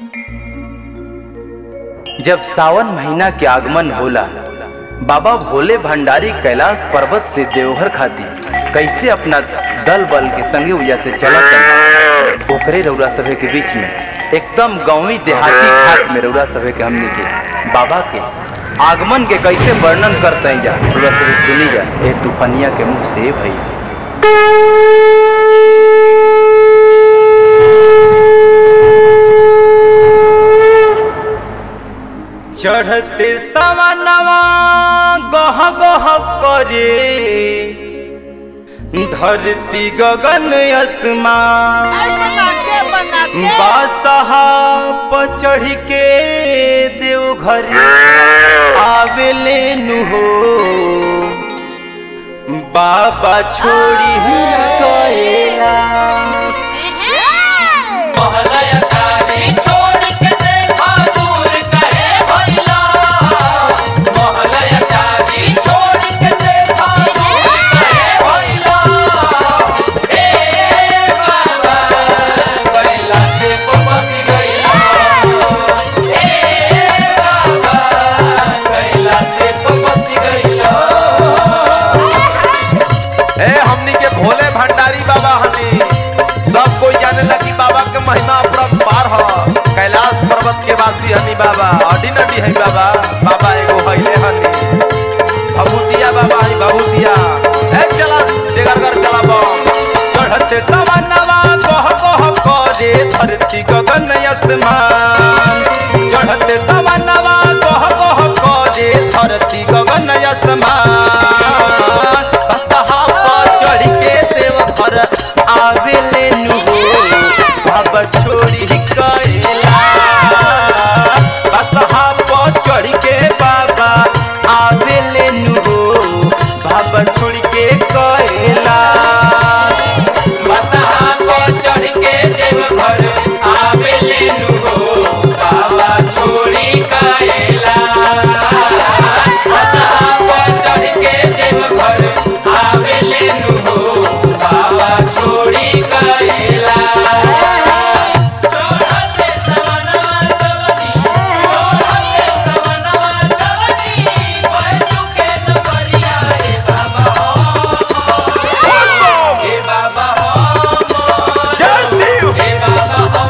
जब सावन महीना के आगमन होला बाबा भोले भंडारी कैलाश पर्वत से देवघर खाती कैसे अपना दल बल के संगे उया से चलत ओकरे रौरा सभे के बीच में एकदम गांवी देहाती घाट में रौरा सभे के हमने के बाबा के आगमन के कैसे वर्णन करते जा रौरा सभे सुनी जा ए तूफानिया के मुख से भैया चढ़ते सवनवा गह गह करे धरती गगन आसमान बासहा पर चढ़ के देवघर आवेले नु हो बाबा छोड़ी गएला ए हमनी के भोले भंडारी बाबा हनी सब कोई जाने लगी बाबा के महिमा अपरंपार ह कैलाश पर्वत के वासी हनी बाबा अडी नडी है बाबा बाबा एगो हइले हनी भभूतिया बाबा हनी भभूतिया ए चला देगरगर चला बम चढ़ते सवनवा गह गह करे धरती गगन आसमान चढ़ते सवनवा गह गह करे धरती गगन आसमान बसहा पर चढ़ के देवघर आवेले नु बाबा छोड़ी कैला बसहा पर चढ़ के बाबा आवेले नु बाबा छोड़ के कैला जय शिव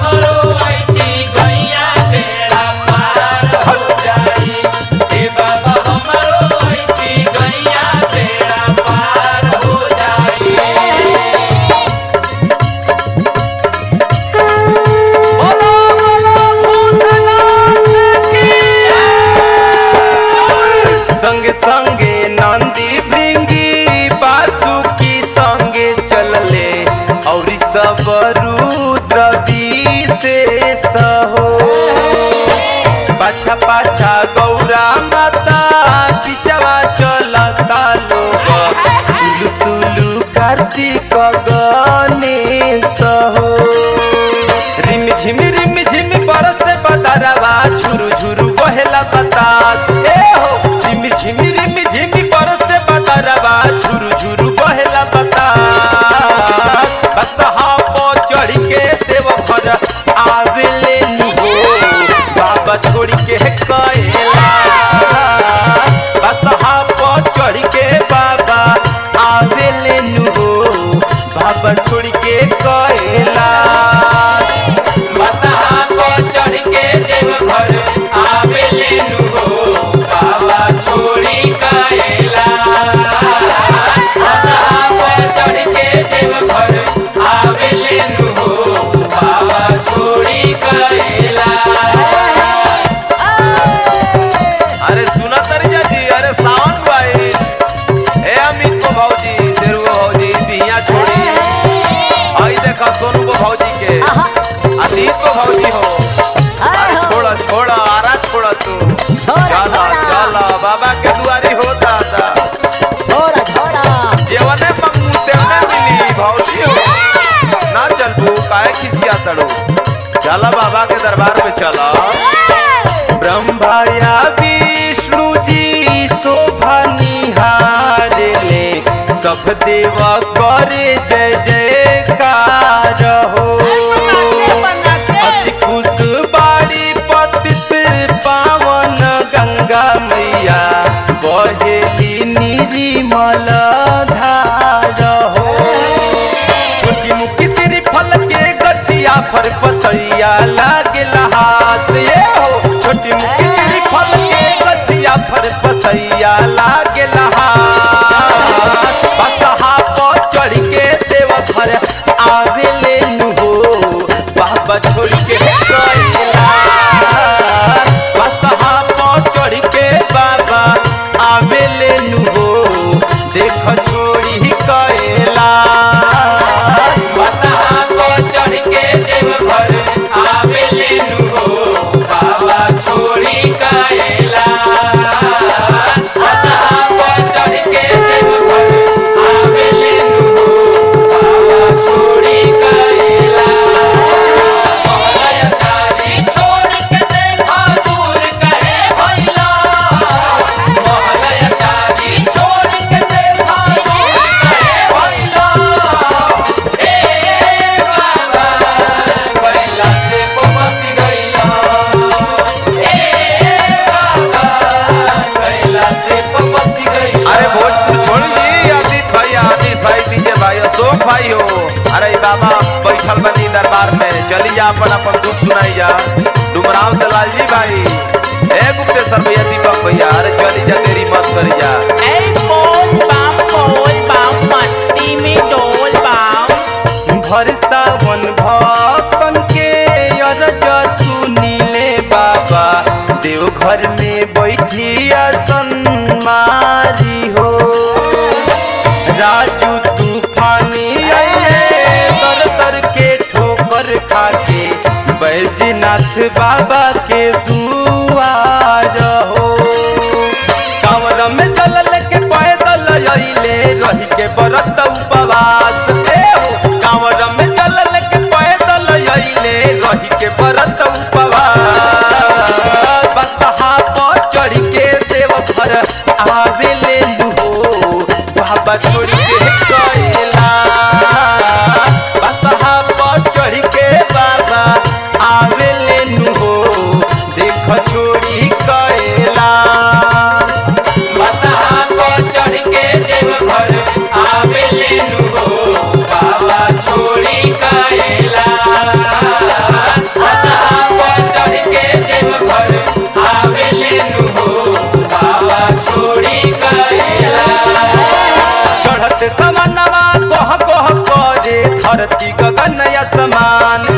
संग संगे नंदी भृंगी बासुकी संगे चलले और सब रुद्र विशेष हो पाछा पाछा गौरा माता पिछवा चलता लोग तुलु तुलु कार्तिक गणेश हो रिम झिम रिम झिम बरस बदरवा झुरु झुरु बहेला बतास ए हो रिम झिम रिम झिम बरस बदरवा झुरु झुरु बहेला बतास बसहा पो चढ़ के देवघर आवेले नु हो बाबा छोड़ के कैला बसहा पो चढ़ के बाबा आवेले नु हो बाबा छोड़ के कैला अरे सुना तरिया जी अरे सावन भाई ए अमित को भौजी शेरू को भौजी बिया छोड़ी आई देखा सोनू को भौजी के अतीत को भौजी हो अरे छोड़ा छोड़ा आरा छोड़ा तू चला चला बाबा के दुआरी होता था जेवने मंगू तेवने मिली भौजी हो ना चल तू काहे खिसिया तड़ो चला बाबा के दरबार में चला ब्रह्मा या विष्णु जी शोभा निहारले सब देवा करे जय जयकार हो अति खुश बाड़ी फर पतैया लागेला हाथ ये हो छोटी मुखी तेरी फल के गछिया फर पतैया लागेला हाथ बसहा पर चढ़ के देव घर आवेले नु हो बाबा छोड़ के गइला बसहा पर चढ़ के बाबा आवेले नु हो देख छोड़ी कएला बसहा को चढ़ के देवघर आवेले नु हो बाबा छोड़ी काएला बसहा को चढ़ के देवघर आवेले नु हो बाबा छोड़ी काएला मोहलयकारी छोड़ के देखा दूर कहे भइला मोहलयकारी छोड़ के देखा दूर कहे भइला ए बाबा कैला से पपसी गइला ए बाबा कैला से पपसी गइला अरे भोजपुर छोड़ जी आदित भाई आदित भाई डीजे भाई अशोक भाई हो अरे बाबा बैठल बनी दरबार में चली जा अपन अपन दुख सुनाई जा डुमराव से लालजी भाई ए गुप्तेश्वर भैया दीपक भैया अरे चली जा तेरी मत करी जा ए बोल बम बोल बम मस्ती में डोल बम भर सावन भक्तन के अरज सुनीले बाबा देवघर में बैठिया सन्मारी हो राजू तूफानी आए तर तर के ठोकर खाके बैजनाथ बाबा के दुआर हो कांवर में जल लेके पैदल अइले रही के बरत उपवास ए हो कांवर में जल लेके पैदल अइले रही के बरत उपवास बसहा पर चढ़ के देव घर आवेले नु हो बाबा छोड़ के गइला बसहा पर चढ़ के बाबा आवेले नु हो देख छोड़ी कइला बसहा को चढ़ के देवघर आवेले नु हो बाबा छोड़ी काएला बसहा को चढ़ के देवघर आवेले नु हो बाबा छोड़ी काएला चढ़त समनवा कह कह करे धरती गगन असमान